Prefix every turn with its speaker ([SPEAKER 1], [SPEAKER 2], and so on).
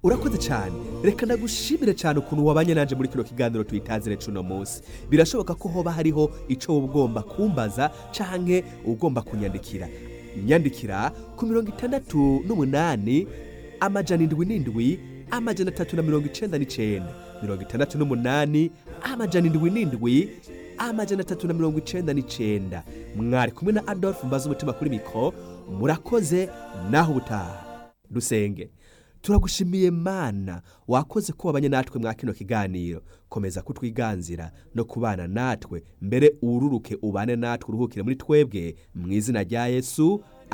[SPEAKER 1] urakoze cyane reka ndagushimire cyane ukuntu wabanye nanje muri kino kiganiro tuyitazire cuno munsi birashoboka ko hoba hariho ico wowe ugomba kumbaza canke ugomba kunyandikira nyandikira ku mirongo itandatu n'umunani amajana indwi n'indwi amajana atatu na mirongo icenda n'icenda mirongo itandatu n'umunani amajana indwi n'indwi amajana atatu na mirongo icenda n'icenda mwari kumwe na adolphe mbaza umutima kuri mikoro murakoze naho ubutaha dusenge turagushimiye mana wakoze ko wabanye natwe mwa kino kiganiro komeza kutwiganzira no kubana natwe mbere ururuke ubane natwe uruhukire muri twebwe mu izina rya yesu